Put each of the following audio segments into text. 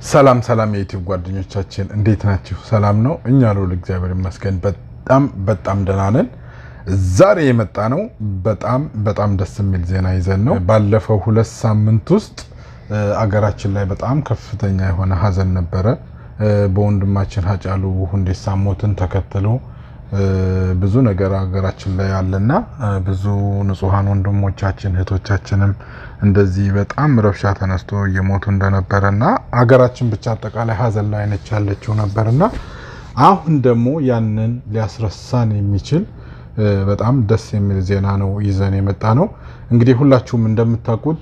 ሰላም ሰላም የዩቲዩብ ጓደኞቻችን እንዴት ናችሁ? ሰላም ነው? እኛ ልውል እግዚአብሔር ይመስገን በጣም በጣም ደህና ነን። ዛሬ የመጣ ነው በጣም በጣም ደስ የሚል ዜና ይዘን ነው። ባለፈው ሁለት ሳምንት ውስጥ አገራችን ላይ በጣም ከፍተኛ የሆነ ሀዘን ነበረ። በወንድማችን ሀጫሉ ሁንዴሳ ሞትን ተከትሎ ብዙ ነገር ሀገራችን ላይ አለና ብዙ ንጹሐን ወንድሞቻችን እህቶቻችንም እንደዚህ በጣም ረብሻ ተነስቶ እየሞቱ እንደነበረና ሀገራችን ብቻ አጠቃላይ ሀዘን ላይ ነች ያለችው ነበርና አሁን ደግሞ ያንን ሊያስረሳን የሚችል በጣም ደስ የሚል ዜና ነው ይዘን የመጣ ነው። እንግዲህ ሁላችሁም እንደምታውቁት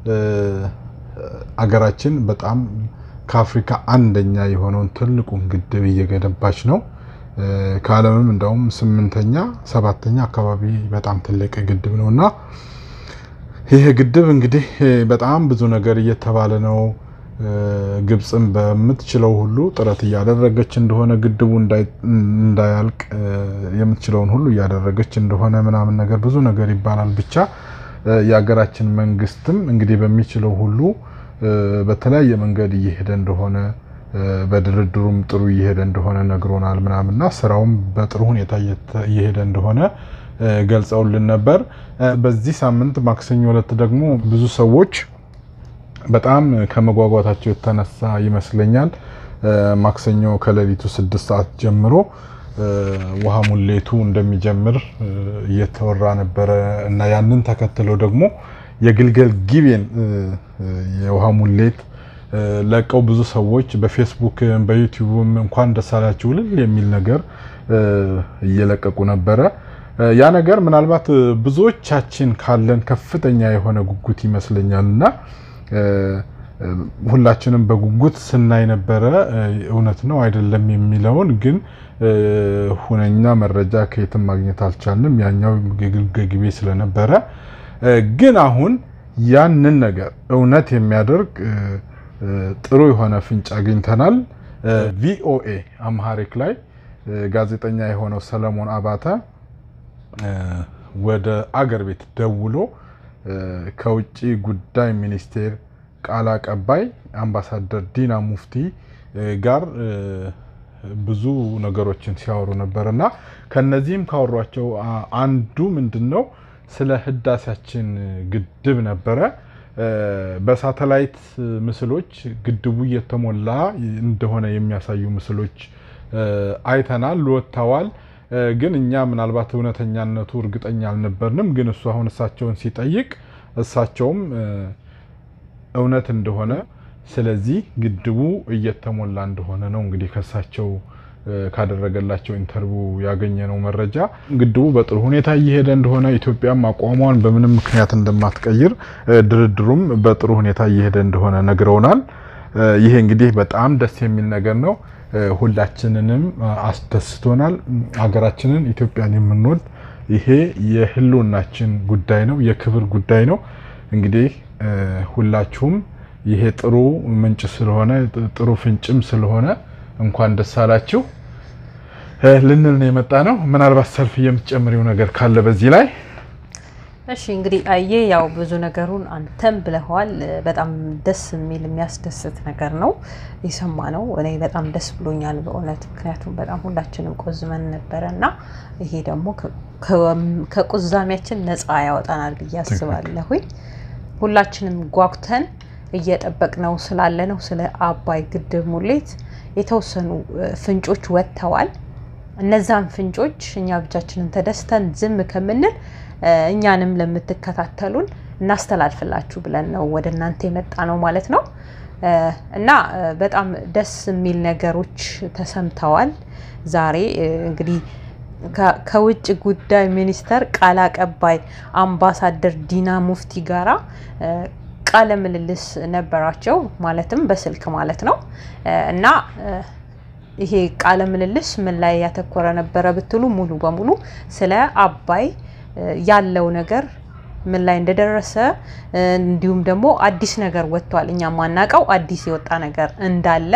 አገራችን በጣም ከአፍሪካ አንደኛ የሆነውን ትልቁን ግድብ እየገነባች ነው። ከዓለምም እንደውም ስምንተኛ ሰባተኛ አካባቢ በጣም ትልቅ ግድብ ነው እና ይህ ግድብ እንግዲህ በጣም ብዙ ነገር እየተባለ ነው። ግብፅም በምትችለው ሁሉ ጥረት እያደረገች እንደሆነ ግድቡ እንዳያልቅ የምትችለውን ሁሉ እያደረገች እንደሆነ ምናምን ነገር ብዙ ነገር ይባላል። ብቻ የሀገራችን መንግስትም እንግዲህ በሚችለው ሁሉ በተለያየ መንገድ እየሄደ እንደሆነ በድርድሩም ጥሩ እየሄደ እንደሆነ ነግሮናል ምናምንና ስራውም በጥሩ ሁኔታ እየሄደ እንደሆነ ገልጸውልን ነበር። በዚህ ሳምንት ማክሰኞ ዕለት ደግሞ ብዙ ሰዎች በጣም ከመጓጓታቸው የተነሳ ይመስለኛል ማክሰኞ ከሌሊቱ ስድስት ሰዓት ጀምሮ ውሃ ሙሌቱ እንደሚጀምር እየተወራ ነበረ እና ያንን ተከትለው ደግሞ የግልገል ጊቤን የውሃ ሙሌት ለቀው ብዙ ሰዎች በፌስቡክ በዩቲዩብም እንኳን ደስ አላችሁ እልል የሚል ነገር እየለቀቁ ነበረ። ያ ነገር ምናልባት ብዙዎቻችን ካለን ከፍተኛ የሆነ ጉጉት ይመስለኛል እና ሁላችንም በጉጉት ስናይ ነበረ። እውነት ነው አይደለም የሚለውን ግን ሁነኛ መረጃ ከየትም ማግኘት አልቻልንም። ያኛው የግልገል ጊቤ ስለነበረ ግን አሁን ያንን ነገር እውነት የሚያደርግ ጥሩ የሆነ ፍንጭ አግኝተናል። ቪኦኤ አምሃሪክ ላይ ጋዜጠኛ የሆነው ሰለሞን አባተ ወደ አገር ቤት ደውሎ ከውጭ ጉዳይ ሚኒስቴር ቃል አቀባይ አምባሳደር ዲና ሙፍቲ ጋር ብዙ ነገሮችን ሲያወሩ ነበር እና ከነዚህም ካወሯቸው አንዱ ምንድን ነው ስለ ህዳሴያችን ግድብ ነበረ። በሳተላይት ምስሎች ግድቡ እየተሞላ እንደሆነ የሚያሳዩ ምስሎች አይተናል፣ ወጥተዋል። ግን እኛ ምናልባት እውነተኛነቱ እርግጠኛ አልነበርንም። ግን እሱ አሁን እሳቸውን ሲጠይቅ እሳቸውም እውነት እንደሆነ ስለዚህ ግድቡ እየተሞላ እንደሆነ ነው እንግዲህ ከእሳቸው ካደረገላቸው ኢንተርቪው ያገኘነው መረጃ ግድቡ በጥሩ ሁኔታ እየሄደ እንደሆነ ኢትዮጵያም አቋሟን በምንም ምክንያት እንደማትቀይር ድርድሩም በጥሩ ሁኔታ እየሄደ እንደሆነ ነግረውናል። ይሄ እንግዲህ በጣም ደስ የሚል ነገር ነው። ሁላችንንም አስደስቶናል። ሀገራችንን ኢትዮጵያን የምንወድ ይሄ የህልውናችን ጉዳይ ነው፣ የክብር ጉዳይ ነው። እንግዲህ ሁላችሁም ይሄ ጥሩ ምንጭ ስለሆነ ጥሩ ፍንጭም ስለሆነ እንኳን ደስ አላችሁ ልንል ነው የመጣ ነው። ምናልባት ሰልፍ የምትጨምሪው ነገር ካለ በዚህ ላይ እሺ። እንግዲህ አየ ያው ብዙ ነገሩን አንተም ብለኸዋል። በጣም ደስ የሚል የሚያስደስት ነገር ነው የሰማ ነው። እኔ በጣም ደስ ብሎኛል በእውነት ምክንያቱም በጣም ሁላችንም ቆዝመን ነበረ እና ይሄ ደግሞ ከቁዛሚያችን ነፃ ያወጣናል ብዬ አስባለሁኝ። ሁላችንም ጓጉተን እየጠበቅነው ስላለ ነው ስለ አባይ ግድብ ሙሌት የተወሰኑ ፍንጮች ወጥተዋል። እነዛን ፍንጮች እኛ ብቻችንን ተደስተን ዝም ከምንል እኛንም ለምትከታተሉን እናስተላልፍላችሁ ብለን ነው ወደ እናንተ የመጣ ነው ማለት ነው። እና በጣም ደስ የሚል ነገሮች ተሰምተዋል። ዛሬ እንግዲህ ከውጭ ጉዳይ ሚኒስቴር ቃል አቀባይ አምባሳደር ዲና ሙፍቲ ጋራ ቃለ ምልልስ ነበራቸው ማለትም በስልክ ማለት ነው። እና ይሄ ቃለ ምልልስ ምን ላይ ያተኮረ ነበረ ብትሉ ሙሉ በሙሉ ስለ አባይ ያለው ነገር ምን ላይ እንደደረሰ እንዲሁም ደግሞ አዲስ ነገር ወጥቷል። እኛ ማናውቀው አዲስ የወጣ ነገር እንዳለ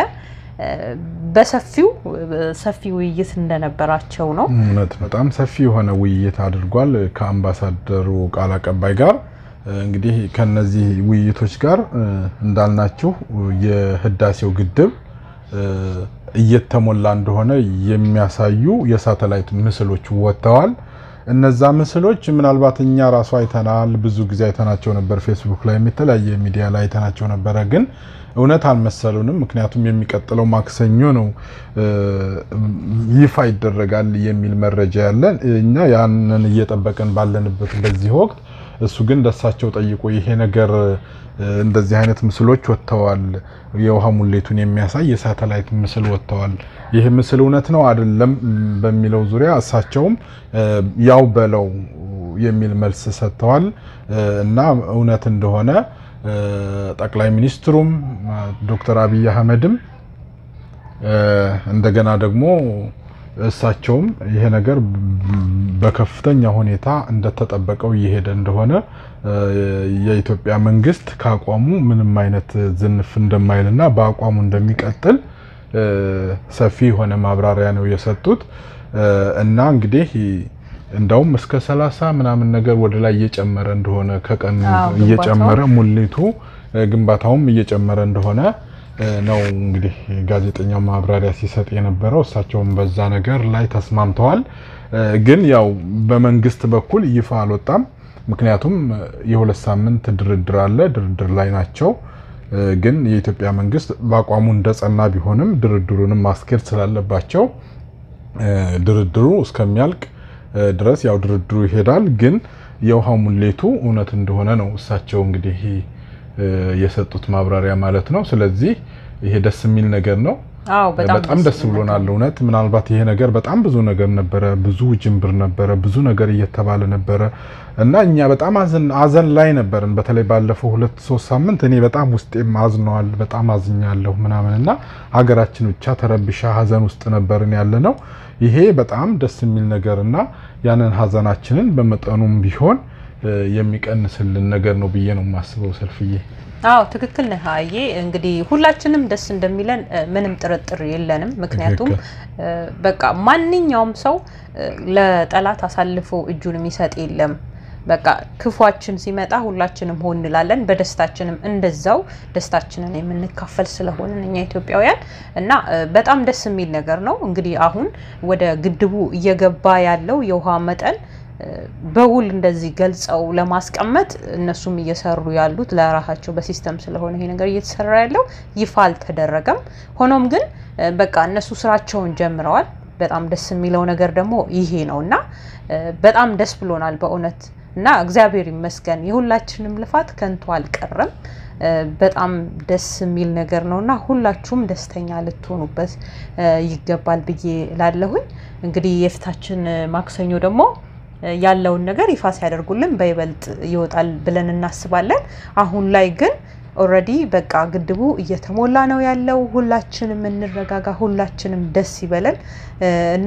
በሰፊው ሰፊ ውይይት እንደነበራቸው ነው። እውነት በጣም ሰፊ የሆነ ውይይት አድርጓል ከአምባሳደሩ ቃል አቀባይ ጋር እንግዲህ ከነዚህ ውይይቶች ጋር እንዳልናችሁ የህዳሴው ግድብ እየተሞላ እንደሆነ የሚያሳዩ የሳተላይት ምስሎች ወጥተዋል። እነዛ ምስሎች ምናልባት እኛ ራሱ አይተናል፣ ብዙ ጊዜ አይተናቸው ነበር። ፌስቡክ ላይ የተለያየ ሚዲያ ላይ አይተናቸው ነበረ፣ ግን እውነት አልመሰሉንም። ምክንያቱም የሚቀጥለው ማክሰኞ ነው ይፋ ይደረጋል የሚል መረጃ ያለን እኛ ያንን እየጠበቅን ባለንበት በዚህ ወቅት እሱ ግን ደሳቸው ጠይቆ ይሄ ነገር እንደዚህ አይነት ምስሎች ወጥተዋል፣ የውሃ ሙሌቱን የሚያሳይ የሳተላይት ምስል ወጥተዋል። ይህ ምስል እውነት ነው አይደለም በሚለው ዙሪያ እሳቸውም ያው በለው የሚል መልስ ሰጥተዋል እና እውነት እንደሆነ ጠቅላይ ሚኒስትሩም ዶክተር አብይ አህመድም እንደገና ደግሞ እሳቸውም ይሄ ነገር በከፍተኛ ሁኔታ እንደተጠበቀው እየሄደ እንደሆነ የኢትዮጵያ መንግስት ከአቋሙ ምንም አይነት ዝንፍ እንደማይልና በአቋሙ እንደሚቀጥል ሰፊ የሆነ ማብራሪያ ነው የሰጡት እና እንግዲህ እንዳውም እስከ ሰላሳ ምናምን ነገር ወደ ላይ እየጨመረ እንደሆነ ከቀን እየጨመረ ሙሊቱ ግንባታውም እየጨመረ እንደሆነ ነው እንግዲህ ጋዜጠኛው ማብራሪያ ሲሰጥ የነበረው። እሳቸውም በዛ ነገር ላይ ተስማምተዋል። ግን ያው በመንግስት በኩል ይፋ አልወጣም። ምክንያቱም የሁለት ሳምንት ድርድር አለ፣ ድርድር ላይ ናቸው። ግን የኢትዮጵያ መንግስት በአቋሙ እንደጸና ቢሆንም ድርድሩንም ማስኬድ ስላለባቸው ድርድሩ እስከሚያልቅ ድረስ ያው ድርድሩ ይሄዳል። ግን የውሃ ሙሌቱ እውነት እንደሆነ ነው እሳቸው እንግዲህ የሰጡት ማብራሪያ ማለት ነው። ስለዚህ ይሄ ደስ የሚል ነገር ነው። በጣም ደስ ብሎናል እውነት። ምናልባት ይሄ ነገር በጣም ብዙ ነገር ነበረ፣ ብዙ ጅምብር ነበረ፣ ብዙ ነገር እየተባለ ነበረ እና እኛ በጣም አዘን ላይ ነበርን። በተለይ ባለፈው ሁለት ሶስት ሳምንት እኔ በጣም ውስጤም አዝነዋል፣ በጣም አዝኛለሁ ምናምን እና ሀገራችን ብቻ ተረብሻ ሀዘን ውስጥ ነበርን ያለ ነው። ይሄ በጣም ደስ የሚል ነገር እና ያንን ሀዘናችንን በመጠኑም ቢሆን የሚቀንስልን ነገር ነው ብዬ ነው የማስበው። ሰልፍዬ አዎ ትክክል ነህ። አዬ እንግዲህ ሁላችንም ደስ እንደሚለን ምንም ጥርጥር የለንም። ምክንያቱም በቃ ማንኛውም ሰው ለጠላት አሳልፎ እጁን የሚሰጥ የለም። በቃ ክፏችን ሲመጣ ሁላችንም ሆን እንላለን። በደስታችንም እንደዛው ደስታችንን የምንካፈል ስለሆንን እኛ ኢትዮጵያውያን እና በጣም ደስ የሚል ነገር ነው። እንግዲህ አሁን ወደ ግድቡ እየገባ ያለው የውሃ መጠን በውል እንደዚህ ገልጸው ለማስቀመጥ እነሱም እየሰሩ ያሉት ለራሳቸው በሲስተም ስለሆነ ይሄ ነገር እየተሰራ ያለው ይፋ አልተደረገም። ሆኖም ግን በቃ እነሱ ስራቸውን ጀምረዋል። በጣም ደስ የሚለው ነገር ደግሞ ይሄ ነው እና በጣም ደስ ብሎናል በእውነት እና እግዚአብሔር ይመስገን የሁላችንም ልፋት ከንቱ አልቀረም። በጣም ደስ የሚል ነገር ነው እና ሁላችሁም ደስተኛ ልትሆኑበት ይገባል ብዬ ላለሁኝ እንግዲህ የፊታችን ማክሰኞ ደግሞ ያለውን ነገር ይፋ ሲያደርጉልን በይበልጥ ይወጣል ብለን እናስባለን። አሁን ላይ ግን ኦልሬዲ በቃ ግድቡ እየተሞላ ነው ያለው። ሁላችንም እንረጋጋ፣ ሁላችንም ደስ ይበለን እና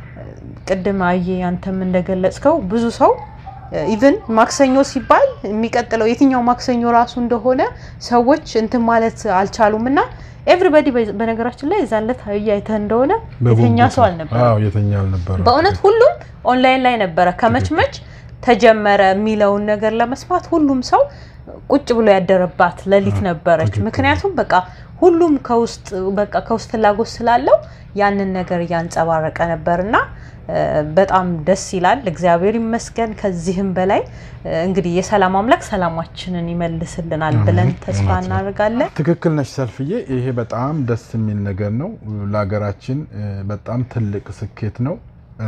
ቅድም አየ አንተም እንደገለጽከው ብዙ ሰው ኢቭን ማክሰኞ ሲባል የሚቀጥለው የትኛው ማክሰኞ ራሱ እንደሆነ ሰዎች እንትን ማለት አልቻሉም እና ኤቭሪባዲ በነገራችን ላይ እዛን ዕለት አይተህ እንደሆነ የተኛ ሰው አልነበረም። በእውነት ሁሉም ኦንላይን ላይ ነበረ። ከመችመች ተጀመረ የሚለውን ነገር ለመስማት ሁሉም ሰው ቁጭ ብሎ ያደረባት ሌሊት ነበረች። ምክንያቱም በቃ ሁሉም ከውስጥ በቃ ከውስጥ ፍላጎት ስላለው ያንን ነገር እያንጸባረቀ ነበርና በጣም ደስ ይላል። እግዚአብሔር ይመስገን። ከዚህም በላይ እንግዲህ የሰላም አምላክ ሰላማችንን ይመልስልናል ብለን ተስፋ እናደርጋለን። ትክክል ነች ሰልፍዬ። ይሄ በጣም ደስ የሚል ነገር ነው። ለሀገራችን በጣም ትልቅ ስኬት ነው።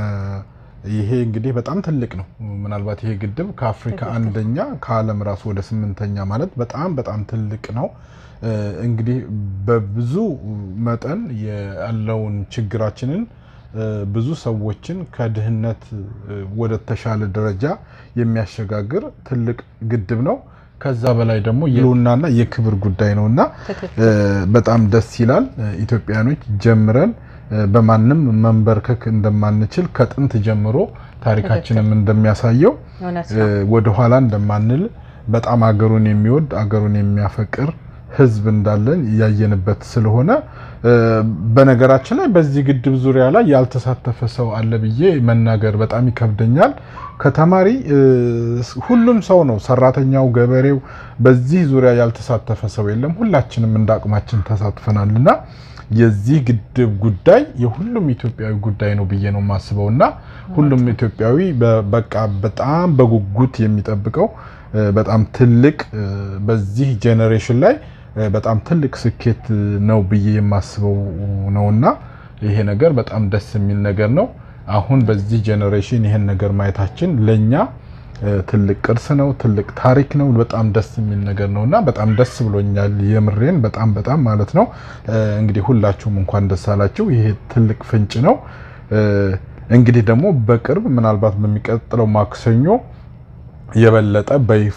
ይሄ እንግዲህ በጣም ትልቅ ነው። ምናልባት ይሄ ግድብ ከአፍሪካ አንደኛ ከዓለም ራሱ ወደ ስምንተኛ ማለት በጣም በጣም ትልቅ ነው። እንግዲህ በብዙ መጠን ያለውን ችግራችንን ብዙ ሰዎችን ከድህነት ወደ ተሻለ ደረጃ የሚያሸጋግር ትልቅ ግድብ ነው። ከዛ በላይ ደግሞ የህልውናና የክብር ጉዳይ ነው እና በጣም ደስ ይላል። ኢትዮጵያኖች ጀምረን በማንም መንበርከክ እንደማንችል ከጥንት ጀምሮ ታሪካችንም እንደሚያሳየው ወደኋላ እንደማንል በጣም አገሩን የሚወድ አገሩን የሚያፈቅር ህዝብ እንዳለን ያየንበት ስለሆነ በነገራችን ላይ በዚህ ግድብ ዙሪያ ላይ ያልተሳተፈ ሰው አለ ብዬ መናገር በጣም ይከብደኛል። ከተማሪ ሁሉም ሰው ነው፣ ሰራተኛው፣ ገበሬው፣ በዚህ ዙሪያ ያልተሳተፈ ሰው የለም። ሁላችንም እንደ አቅማችን ተሳትፈናል እና የዚህ ግድብ ጉዳይ የሁሉም ኢትዮጵያዊ ጉዳይ ነው ብዬ ነው የማስበው እና ሁሉም ኢትዮጵያዊ በቃ በጣም በጉጉት የሚጠብቀው በጣም ትልቅ በዚህ ጄኔሬሽን ላይ በጣም ትልቅ ስኬት ነው ብዬ የማስበው ነውና ይሄ ነገር በጣም ደስ የሚል ነገር ነው። አሁን በዚህ ጄኔሬሽን ይሄን ነገር ማየታችን ለኛ ትልቅ ቅርስ ነው፣ ትልቅ ታሪክ ነው። በጣም ደስ የሚል ነገር ነውና በጣም ደስ ብሎኛል። የምሬን በጣም በጣም ማለት ነው። እንግዲህ ሁላችሁም እንኳን ደስ አላችሁ። ይሄ ትልቅ ፍንጭ ነው። እንግዲህ ደግሞ በቅርብ ምናልባት በሚቀጥለው ማክሰኞ የበለጠ በይፋ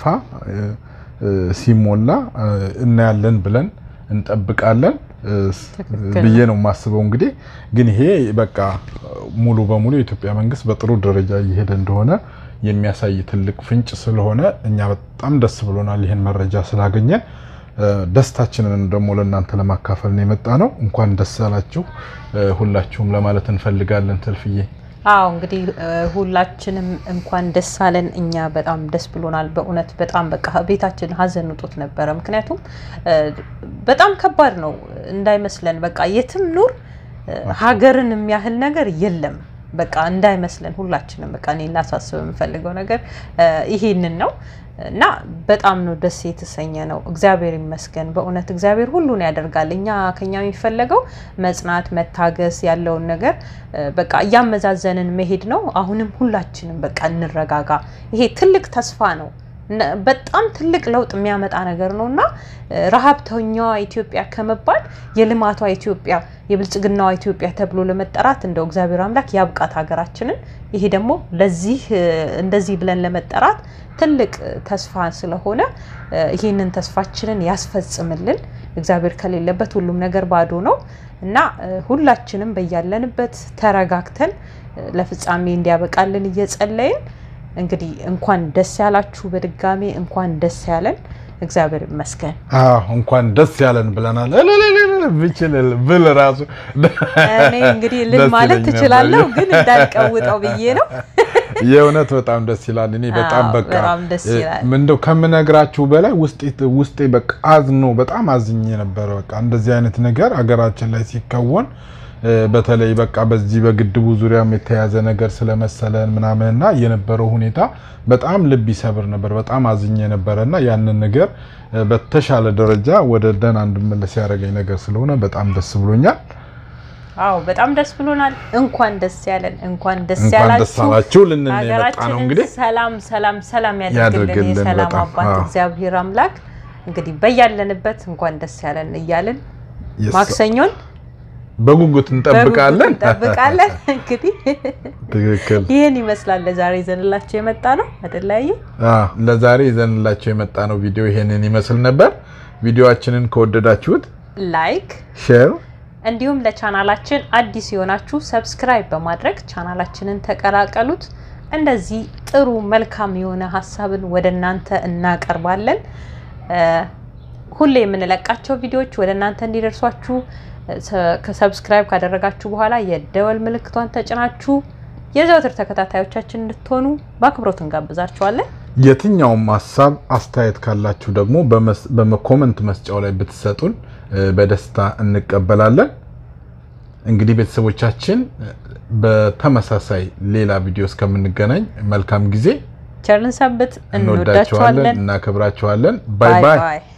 ሲሞላ እናያለን ብለን እንጠብቃለን ብዬ ነው የማስበው። እንግዲህ ግን ይሄ በቃ ሙሉ በሙሉ የኢትዮጵያ መንግስት በጥሩ ደረጃ እየሄደ እንደሆነ የሚያሳይ ትልቅ ፍንጭ ስለሆነ እኛ በጣም ደስ ብሎናል ይህን መረጃ ስላገኘን። ደስታችንን ደግሞ ለእናንተ ለማካፈል ነው የመጣ ነው። እንኳን ደስ አላችሁ ሁላችሁም ለማለት እንፈልጋለን። ትልፍዬ አዎ እንግዲህ ሁላችንም እንኳን ደስ አለን። እኛ በጣም ደስ ብሎናል። በእውነት በጣም በቃ ቤታችን ሀዘን ውጦት ነበረ። ምክንያቱም በጣም ከባድ ነው እንዳይመስለን። በቃ የትም ኑር ሀገርን የሚያህል ነገር የለም። በቃ እንዳይመስለን ሁላችንም በቃ እኔ ላሳስብ የምፈልገው ነገር ይሄንን ነው እና በጣም ነው ደስ የተሰኘ ነው። እግዚአብሔር ይመስገን በእውነት እግዚአብሔር ሁሉን ያደርጋል። እኛ ከኛ የሚፈለገው መጽናት፣ መታገስ ያለውን ነገር በቃ እያመዛዘንን መሄድ ነው። አሁንም ሁላችንም በቃ እንረጋጋ። ይሄ ትልቅ ተስፋ ነው። በጣም ትልቅ ለውጥ የሚያመጣ ነገር ነው እና ረሀብተኛዋ ኢትዮጵያ ከመባል የልማቷ ኢትዮጵያ የብልጽግናዋ ኢትዮጵያ ተብሎ ለመጠራት እንደው እግዚአብሔር አምላክ ያብቃት ሀገራችንን። ይሄ ደግሞ ለዚህ እንደዚህ ብለን ለመጠራት ትልቅ ተስፋ ስለሆነ ይህንን ተስፋችንን ያስፈጽምልን። እግዚአብሔር ከሌለበት ሁሉም ነገር ባዶ ነው እና ሁላችንም በያለንበት ተረጋግተን ለፍጻሜ እንዲያበቃልን እየጸለይን እንግዲህ እንኳን ደስ ያላችሁ፣ በድጋሚ እንኳን ደስ ያለን። እግዚአብሔር ይመስገን። አዎ እንኳን ደስ ያለን ብለናል። ብችል ብል ራሱ እኔ እንግዲህ ልል ማለት ትችላለሁ፣ ግን እንዳልቀውጠው ብዬ ነው። የእውነት በጣም ደስ ይላል። እኔ በጣም በቃ እንደው ከምነግራችሁ በላይ ውስጤ በቃ አዝኖ በጣም አዝኜ ነበረ። በቃ እንደዚህ አይነት ነገር አገራችን ላይ ሲከወን በተለይ በቃ በዚህ በግድቡ ዙሪያም የተያዘ ነገር ስለመሰለን ምናምንና የነበረው ሁኔታ በጣም ልብ ይሰብር ነበር። በጣም አዝኜ ነበረና ያንን ነገር በተሻለ ደረጃ ወደ ደህና እንድመለስ ያደረገኝ ነገር ስለሆነ በጣም ደስ ብሎኛል። አዎ በጣም ደስ ብሎናል። እንኳን ደስ ያለን፣ እንኳን ደስ እንኳን ደስ ያላችሁ። አላችሁ ልንል የመጣ ነው ሀገራችንን እንግዲህ ሰላም ሰላም ሰላም ያደርግልን ያደርግልን የሰላም በጣም። አባት አዎ። እግዚአብሔር አምላክ እንግዲህ በያለንበት እንኳን ደስ ያለን እያልን Yes. ማክሰኞን በጉጉት እንጠብቃለን። በጉጉት እንጠብቃለን። እንግዲህ ትክክል። ይህን ይመስላል ለዛሬ ይዘንላቸው የመጣ ነው አደላየ አዎ፣ ለዛሬ ይዘንላቸው የመጣ ነው ቪዲዮ ይሄንን ይመስል ነበር። ቪዲዮአችንን ከወደዳችሁት ላይክ ሼር እንዲሁም ለቻናላችን አዲስ የሆናችሁ ሰብስክራይብ በማድረግ ቻናላችንን ተቀላቀሉት። እንደዚህ ጥሩ መልካም የሆነ ሀሳብን ወደ እናንተ እናቀርባለን። እ ሁሌ የምንለቃቸው ቪዲዮዎች ወደ እናንተ እንዲደርሷችሁ ሰ- ከሰብስክራይብ ካደረጋችሁ በኋላ የደወል ምልክቷን ተጭናችሁ የዘወትር ተከታታዮቻችን እንድትሆኑ በአክብሮት እንጋብዛችኋለን። የትኛውም ሀሳብ አስተያየት ካላችሁ ደግሞ በመስ- በኮመንት መስጫው ላይ ብትሰጡን እ፣ በደስታ እንቀበላለን። እንግዲህ ቤተሰቦቻችን እ፣ በተመሳሳይ ሌላ ቪዲዮ እስከምንገናኝ መልካም ጊዜ። ቸርን ሰንብት። እንወዳችኋለን፣ እንወዳችኋለን። እናከብራችኋለን። ባይ ባይ። ባይ